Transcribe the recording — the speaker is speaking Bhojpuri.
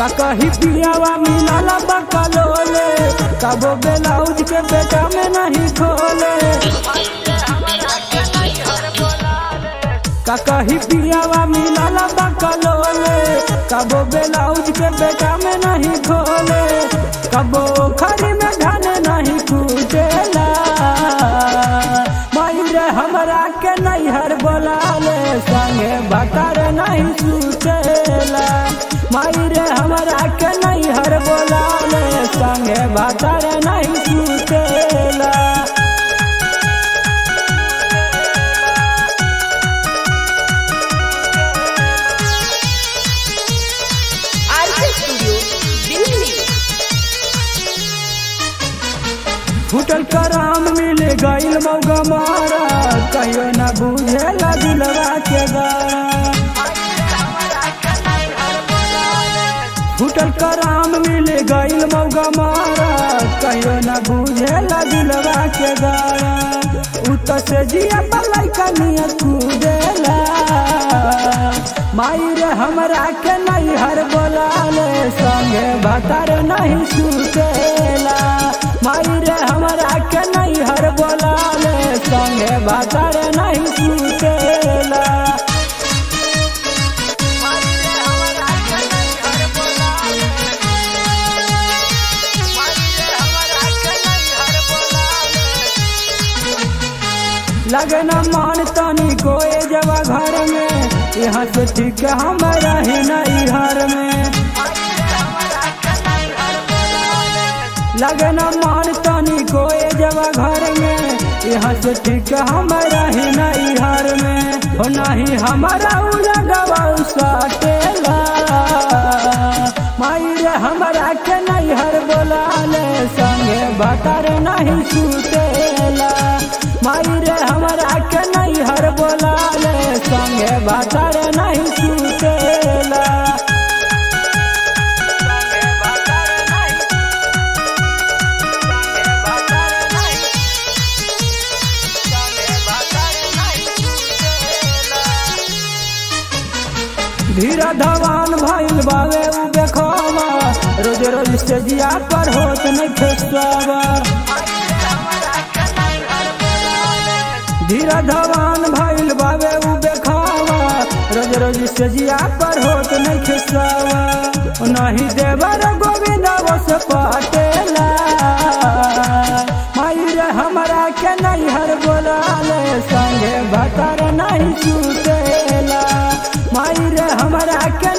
का कही पियावा मिलल बकलोले कबो ब्लाउज के बेटा में नहीं खोले का कही पियावा मिलल बकलोले कबो ब्लाउज के बेटा में नहीं खोले कबो खरी में धन नहीं कूटेला मायर हमरा के नैहर बोलाले संगे भटर नहीं सुतेला मायर हमरा के नैहर बोलाले संगे भटर नहीं सुतेला आरके स्टूडियो दिल्ली फूटल कराम मिल गईल मौगा मारा कहियो न बुझेला दिलवा के गारा फूटल कराम मिल गईल मौगा मारा कहियो न बुझेला दिलवा के गारा उत से जिया पलाई कनिया कूदेला माई रे हमरा के नैहर बोलाले संगे भतर नहीं सुतेला माई रे हमरा के नैहर बोलाले संगे भतर नहीं सुतेला लगना मान तनी कोए जवा घर में यहाँ से ठीक हमारा ही नहीं घर में लगना मान तनी कोए जवा घर में यहाँ से ठीक हमारा ही नहीं घर में हो नहीं हमारा उलगवा साटेला माई रे हमरा के नैहर बोलाले संगे भतर नहीं सुतेला माई रे हमरा के नैहर बोलाले संगे भतर नहीं सुतेला धीरा धवान भइल बावे उ देखवा रोज रोज स्टेजिया पर होत नहीं खेसवा धीरा धवान भइल बावे उ देखवा रोज रोज स्टेजिया पर होत नहीं खेसवा नहीं देवर गोविंद बस पाटेला माई रे हमरा के नैहर बोलाले संगे भतर नहीं सुतेला माई रे हमरा के